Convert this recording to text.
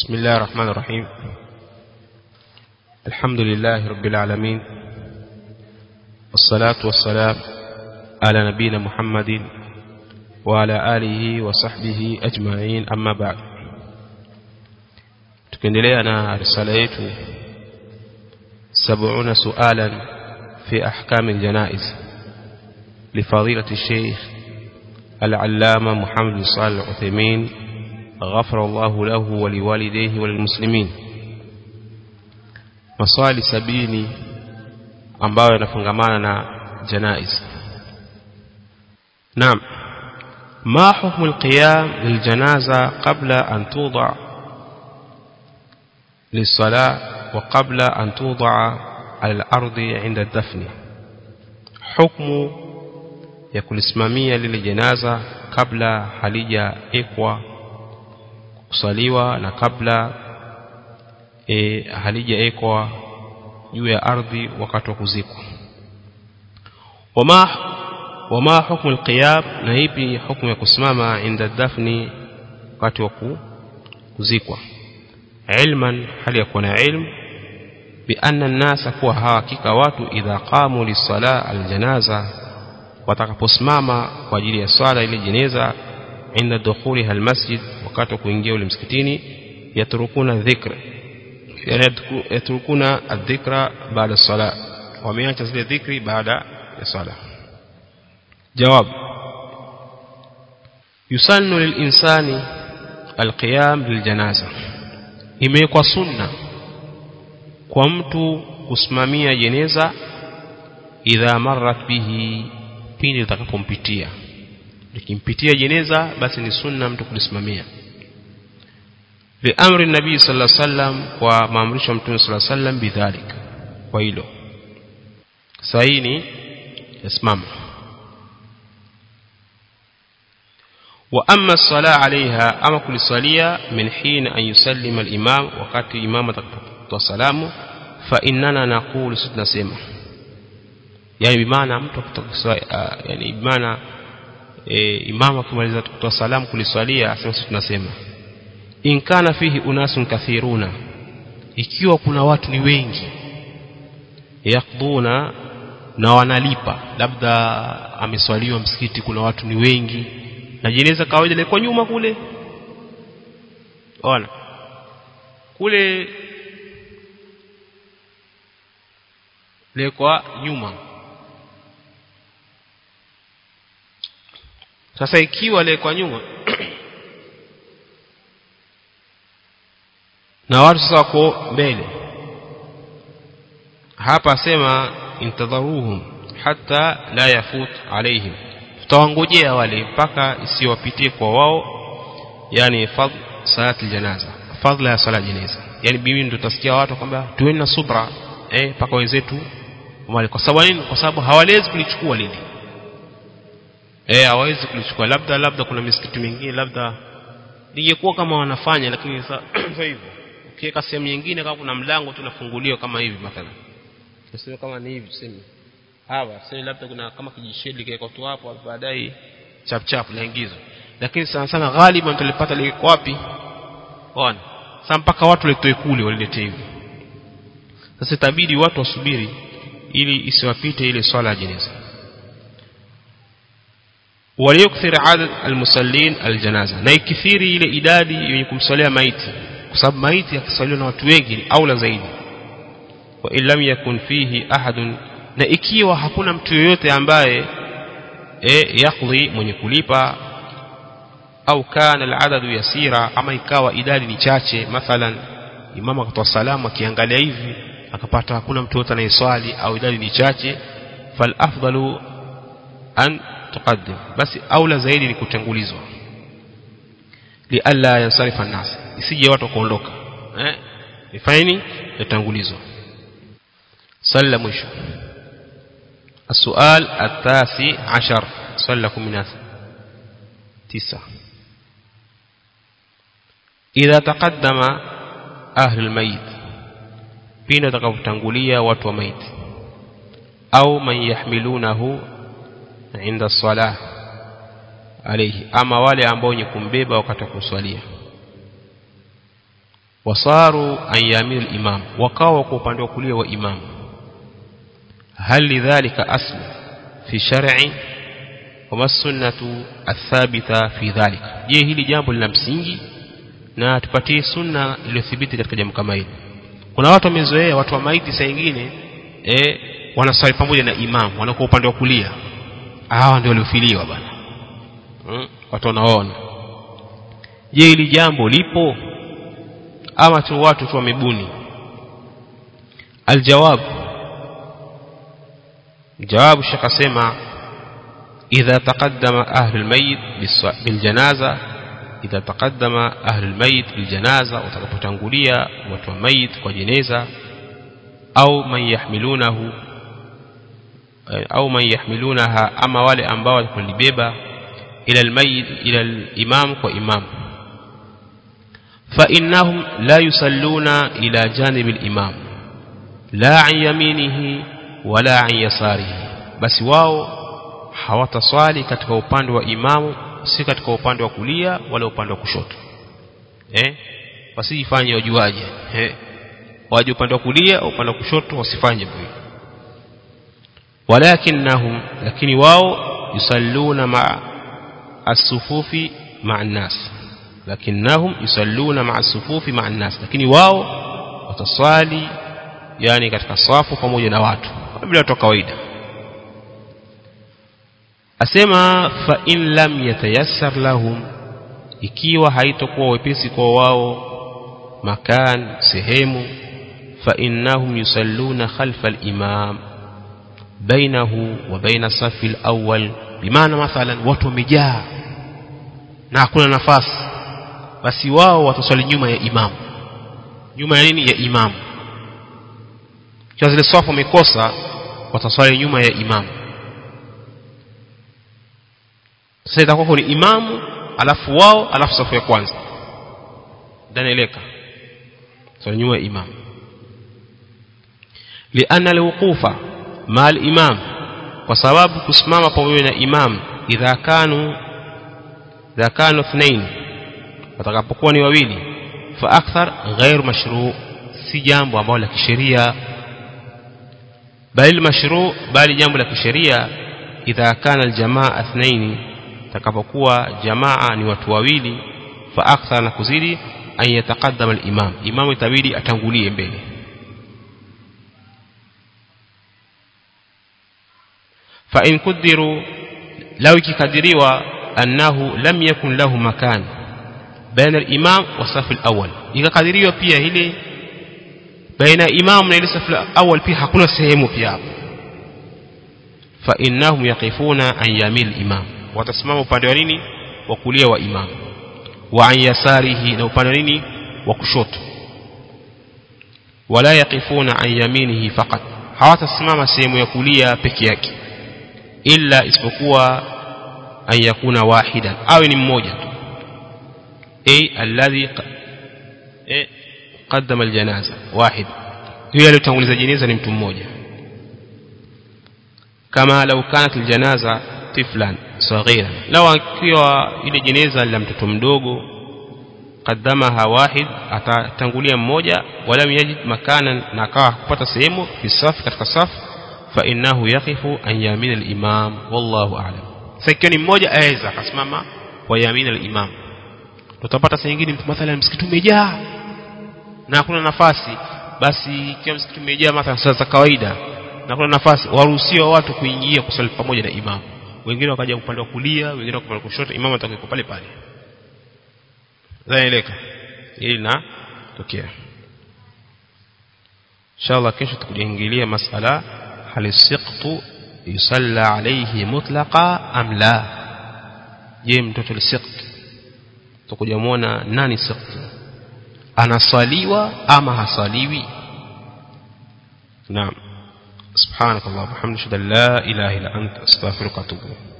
بسم الله الرحمن الرحيم الحمد لله رب العالمين والصلاة والسلام على نبينا محمد وعلى آله وصحبه أجمعين أما بعد tukiendelea na risala yetu 70 sualan fi ahkam aljanaiz لفضيلة الشيخ العلامة محمد صالح العثيمين غفر الله له ولوالديه وللمسلمين maswali sabini ambayo yanafungamana na janaiz naam ما حكم القيام للجنازة قبل أن توضع للصلاة وقبل أن توضع على الأرض عند الدفن حكم ya kulisimamia lile jenaza kabla halijaekwa kusaliwa na kabla e, halijaekwa juu ya ardhi wakati wa kuzikwa wama wama hukmu alqiyam na ipi hukumu ya kusimama inda dafni wakati wa kuzikwa ilman hali ya kuwa na ilmu بأن الناس kuwa hakika watu idha qamu lis-sala al-janaza watakaposimama kwa ajili ya swala ile jeneza inda dukhuliha almasjid wakati wa kuingia ule msikitini yatrukuna dhikra yatrukuna adhikra baada sala wameacha zile dhikri baada ya sala jawab yusannu lilinsani alqiyam liljanaza imewekwa sunna kwa mtu kusimamia jeneza idha marrat bihi pindi litakapompitia likimpitia jeneza basi ni sunna mtu kulisimamia liamri nabii sallallahu alaihi wasallam kwa maamrisho ya mtume sallallahu alaihi wasallam bidhalik kwa hilo saini yasimama wa amma as-sala alaiha ama kulisalia min hina an yusallima al-imam wakati imam atakapotoa salamu fa innana naqulu tunasema yani bimaana mtu kutoka yani bimaana e, imamu akimaliza kutoa salamu kuliswalia asema sisi tunasema in kana fihi unasun kathiruna ikiwa kuna watu ni wengi yakduna na wanalipa labda ameswaliwa msikiti kuna watu ni wengi na jeneza kawaida ilikuwa nyuma kule ona kule lekwa nyuma sasa ikiwa lekwa nyuma na watu sasa wako mbele hapa asema intadharuhum hatta la yafut alaihim tutawangojea wale mpaka isiwapitie kwa wao yani fadl salati janaza fadla ya sala janaza yani bibi ndio tutasikia watu kwamba tuweni na subra eh mpaka wenzetu wale kwa sababu nini kwa sababu hawawezi kulichukua lile eh hawawezi kulichukua labda labda kuna misikiti mingine labda lingekuwa kama wanafanya lakini sasa hivyo ukiweka sehemu nyingine kama kuna mlango tunafunguliwa kama hivi mathalan tuseme kama ni hivi tuseme hawa sasa labda kuna kama kijishedi kile tu hapo baadaye chap chap naingizwa lakini sana sana ghaliban tulipata liko wapi ona sasa mpaka watu letoe kule walilete hivi sasa itabidi watu wasubiri ili isiwapite ile swala ya jeneza waliyukthir adad almusallin aljanaza na ikithiri ile idadi yenye kumsalia maiti kwa sababu maiti akisaliwa na watu wengi ni aula zaidi wa illam yakun fihi ahadun na ikiwa hakuna mtu yoyote ambaye e, yakdhi mwenye kulipa au kana aladadu yasira ama ikawa idadi ni chache mathalan imama akatoa salamu akiangalia hivi akapata hakuna mtu yote anayeswali au idadi ni chache fal afdalu an tuqaddim basi aula zaidi ni kutangulizwa lialla yansarifa an-nas isije watu kuondoka eh ifanyeni yatangulizwa swali la mwisho السؤال التاسع عشر سؤال لكم من تسعة إذا تقدم أهل الميت pindi watakapotangulia watu wa maiti au man yahmilunahu inda salah alayhi ama wale ambao wenye kumbeba wakati wa kuswalia wasaru an yamin al-imam wakawa kwa upande wa kulia wa imam hal lidhalika aslu fi shar'i wama sunnatu athabita fi dhalika je hili jambo lina msingi na tupatie sunna iliyothibiti katika jambo kama hili kuna watu wamezoea watu wa maiti saa nyingine eh wanaswali pamoja na imam wanakuwa upande wa kulia hawa ndio waliofiliwa bana hmm? watu wanaona je hili jambo lipo ama tu watu tu wamebuni aljawab jawabu shaka sema idha taqaddama ahli almayit biljanaza idha taqaddama ahli almayit biljanaza watakapotangulia watu wa mayit kwa jeneza au man yahmilunahu au man yahmilunaha ama wale ambao watakulibeba ila almayit ila alimam kwa imam فإنهم لا يصلون إلى جانب الإمام لا عن يمينه ولا عن يساره بس واو hawataswali katika upande wa imamu si katika upande wa kulia wala upande wa kushoto eh wasijifanye wajuaje eh waje upande wa kulia au upande wa kushoto wasifanye hivyo walakinnahum lakini wao yusalluna ma as-sufufi ma'a an-nas lakinnahum yusalluna ma'a as-sufufi ma'a an-nas lakini wao wataswali yani katika safu pamoja na watu bila watu kawaida asema fa in lam yatayassar lahum ikiwa haitokuwa wepesi kwa wao makan sehemu fa innahum yusalluna khalfa al-imam bainahu wa baina safi al-awwal bimaana mathalan watu wamejaa na hakuna nafasi basi wao wataswali nyuma ya imam nyuma ya nini ya imam kwa zile safu wamekosa wataswali nyuma ya imam sasa itakuwa ni imamu alafu wao alafu safu ya kwanza danaeleka swali nyuma ya imam lianna alwuqufa ma al-imam kwa sababu kusimama pamoja na imam idha kanu idha kanu ithnain watakapokuwa ni wawili fa akthar ghair mashru si jambo ambalo la kisheria bali mashru bali jambo la kisheria idha kana aljamaa ithnain takapokuwa jamaa ni watu wawili fa akthar na kuzidi an yataqaddama al-imam imamu itabidi atangulie mbele fa in kudiru law ikikadiriwa annahu lam yakun lahu makan baina al-imam wa safu al-awwal ikakadiriwa pia ile baina imam na ile safu al-awwal pia hakuna sehemu pia hapo fa innahum yaqifuna an yamil imam watasimama upande wa nini wa kulia wa imam wa an yasarihi na upande wa nini wa kushoto wala yaqifuna an yaminihi faqat hawatasimama sehemu ya kulia peke yake illa isipokuwa an yakuna wahidan awe ni mmoja tu ay alladhi qaddama aljanaza wahid huyo aliyotanguliza jeneza ni mtu mmoja kama lau kanat aljanaza tiflan صغيرا لو akiwa ile jeneza la mtoto mdogo qaddamaha wahid atatangulia mmoja wala yajid makanan na akawa kupata sehemu fi safu katika safu fa innahu yaqifu an yamin al-imam wallahu a'lam sasa ni mmoja aweza akasimama kwa yamin al-imam tutapata saa nyingine mathalan msikiti umejaa na hakuna nafasi basi ikiwa msikiti umejaa mathalan saa za kawaida na kuna nafasi waruhusiwa watu kuingia kusali pamoja na imamu wengine wakaja upande wa kulia wengine upande wa kushoto imamu atakuwa pale pale zaeleka ili na tokea inshallah kesho tukujiingilia masala hal siqtu yusalla alayhi mutlaqa am la je mtoto lisiqt tukuja muona nani siqt anasaliwa ama hasaliwi naam سبحانك اللهم وبحمدك لا اله الا انت استغفرك واتوب اليك